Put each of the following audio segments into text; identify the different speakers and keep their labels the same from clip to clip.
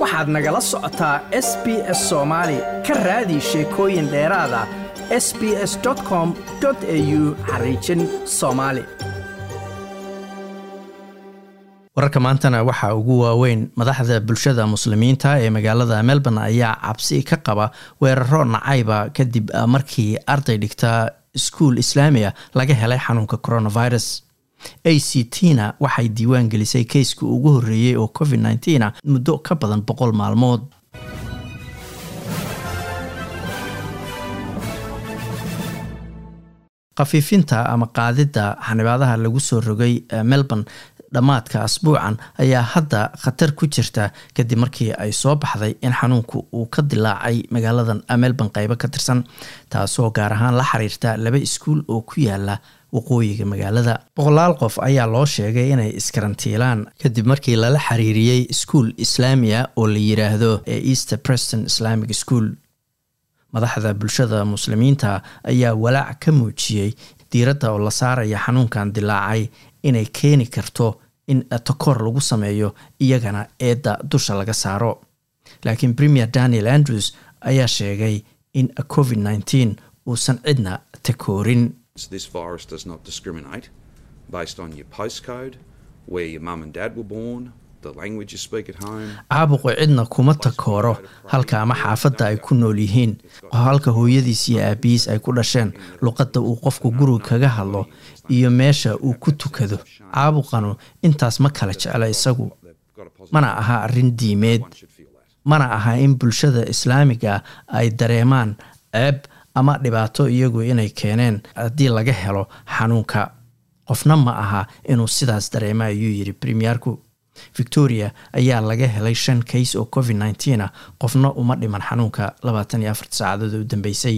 Speaker 1: waxaad nagala socotaa s b s soomaali ka raadi sheekooyin dheeraada s b s com au xariijin soomaali wararka maantana waxaa ugu waaweyn madaxda bulshada muslimiinta ee magaalada melbourne ayaa cabsi ka qaba weeraro nacayba kadib markii arday dhigta iskuul islaamiya laga helay xanuunka coronavirus a c t na waxay diiwaan gelisay keyska ugu horreeyey oo covid nneteen a muddo ka badan boqol maalmood khafiifinta ama qaadidda xanibaadaha lagu soo rogay melbourne dhammaadka asbuucan ayaa hadda khatar ku jirta kadib markii ay soo baxday in xanuunku uu ka dilaacay magaaladan melbourne qeybo ka tirsan taasoo gaar ahaan la xiriirta laba iskuul oo ku yaala waqooyiga magaalada boqolaal qof ayaa loo sheegay inay iskarantiilaan kadib markii lala xiriiriyey iskuul islaamiya oo la yiraahdo ee easter preston islamic school madaxda bulshada muslimiinta ayaa walaac ka muujiyey diiradda oo la saaraya xanuunkan dilaacay inay keeni karto in takoor lagu sameeyo iyagana eedda dusha laga saaro laakiin premier daniel andrews ayaa sheegay in covid nneteen uusan cidna takoorin
Speaker 2: This virus does not discriminate based on your postcode, where your mum and dad were born, the language you speak at home.
Speaker 1: caabuqu cidna kuma takooro halka ama xaafadda ay ku nool yihiin halka hooyadiis iyo aabihiis ay ku dhasheen luqadda uu qofku guriga kaga hadlo iyo meesha uu ku tukado caabuqanu intaas ma kala jecla isagu mana aha arrin diimeed mana aha in bulshada islaamiga ay dareemaan ceeb ama dhibaato iyagu inay keeneen haddii laga helo xanuunka qofna ma aha inuu sidaas dareema ayuu yidhi premierku victoria ayaa laga helay shan kays oo covid nneteen ah qofna uma dhiman xanuunka labaatan iyo afarta saacadood u dambeysay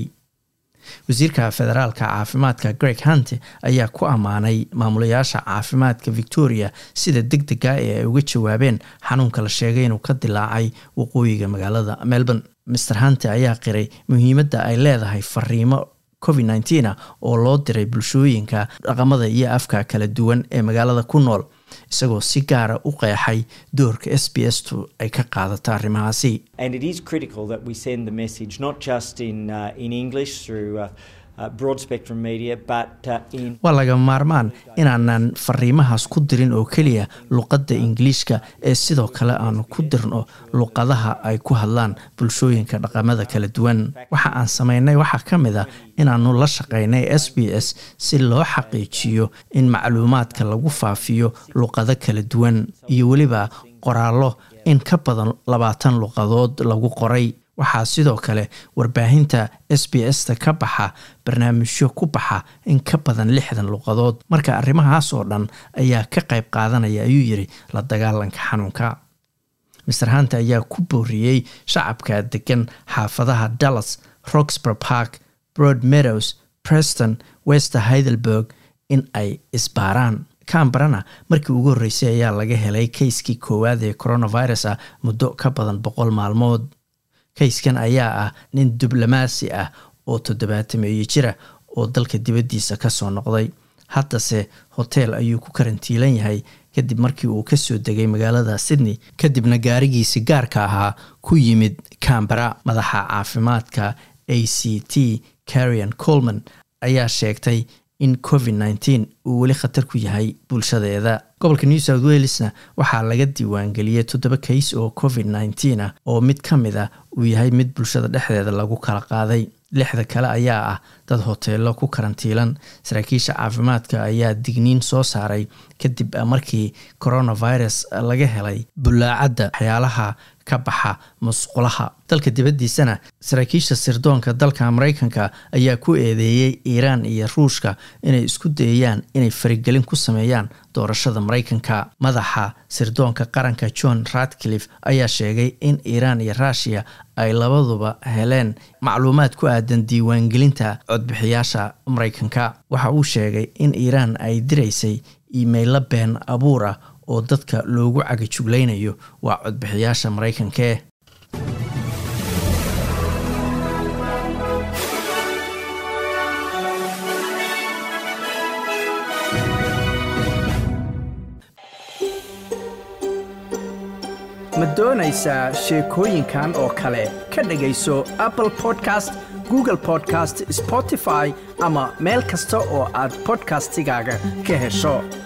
Speaker 1: wasiirka federaalka caafimaadka greg hunte ayaa ku ammaanay maamulayaasha caafimaadka victoria sida deg dega ee ay uga jawaabeen xanuunka la sheegay inuu ka dilaacay waqooyiga magaalada melbourne master hunte ayaa qiray muhiimadda ay leedahay fariimo covid nneteen ah oo loo diray bulshooyinka dhaqamada iyo afka kala duwan ee magaalada ku nool isagoo si gaara u qeexay doorka s b s tu ay ka qaadato arrimahaasi
Speaker 3: And it is critical that we send the message not just in, uh, in English through uh, uh, broad spectrum media, but uh, in
Speaker 1: waa laga maarmaan inaanan fariimahaas ku dirin oo keliya luqadda ingiliishka ee sidoo kale aanu ku dirno luqadaha ay ku hadlaan bulshooyinka dhaqamada kala duwan waxa aan samaynay waxaa ka mid a inaanu la shaqaynay s b s si loo xaqiijiyo in macluumaadka lagu faafiyo luqado kala duwan iyo weliba qoraallo in ka badan labaatan luqadood lagu qoray waxaa sidoo kale warbaahinta s b s ta ka baxa barnaamijyo ku baxa in ka badan lixdan luqadood marka arrimahaas oo dhan ayaa ka qayb qaadanaya ayuu yidhi la dagaalanka xanuunka master hunte ayaa ku booriyey shacabka degan xaafadaha dallas roxborough park broad meadows preston wester heidelberg in ay isbaaraan camberana markii ugu horreysay ayaa laga helay keyskii koowaad ee coronavirus ah muddo ka badan boqol maalmood kayskan ayaa ah nin diblomaasi ah oo toddobaatameeye jira oo dalka dibaddiisa kasoo noqday haddase hoteel ayuu ku karantiilan yahay kadib markii uu kasoo degay magaalada sydney kadibna gaarigiisi gaarka ahaa ku yimid cambera madaxa caafimaadka a c t carian colman ayaa sheegtay in covid nneteen uu weli khatar ku yahay bulshadeeda gobolka new south walesna waxaa laga diiwaangeliyey toddoba kays oo covid nneteen ah oo mid ka mid ah uu yahay mid bulshada dhexdeeda lagu kala qaaday lixda kale ayaa ah dad hoteelo ku karantiilan saraakiisha caafimaadka ayaa digniin soo saaray kadib markii coronavirus laga helay bulaacadda waxyaalaha ka baxa musqulaha dalka dibaddiisana saraakiisha sirdoonka dalka mareykanka ayaa ku eedeeyey iiraan iyo ruushka inay isku dayayaan inay farigelin ku sameeyaan doorashada mareykanka madaxa sirdoonka qaranka john ratcliffe ayaa sheegay in iiraan iyo ruushiya ay labaduba heleen macluumaad ku aadan diiwaangelinta codbixiyaasha mareykanka waxa uu sheegay in iiraan ay diraysay iimaylo been abuur ah oo dadka loogu cagajuglaynayo waa codbixiyaasha mareykankee ma doonaysaa sheekooyinkan oo kale ka dhegayso apple podcast google podcast spotify ama meel kasta oo aad bodkastigaaga ka hesho